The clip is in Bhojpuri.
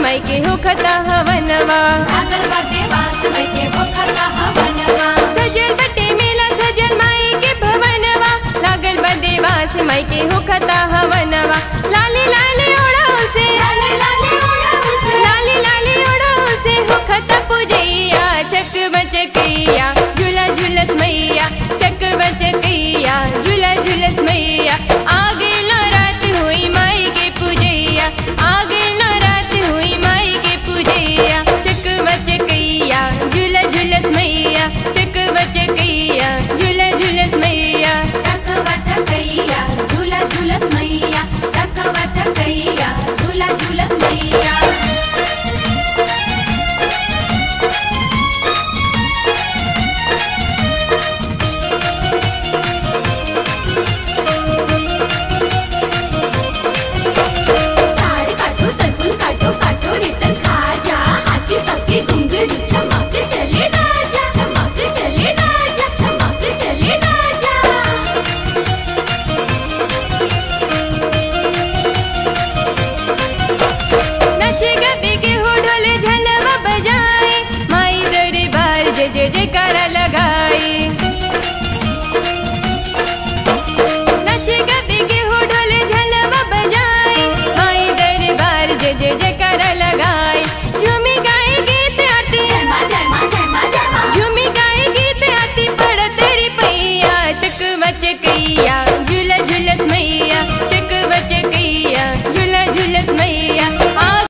माई के होखता हवनवा लागल बाटे बास मई के होखता हवनवा सजल बटे मेला सजल माई के भवनवा लागल बदे बास माई के होखता हवनवा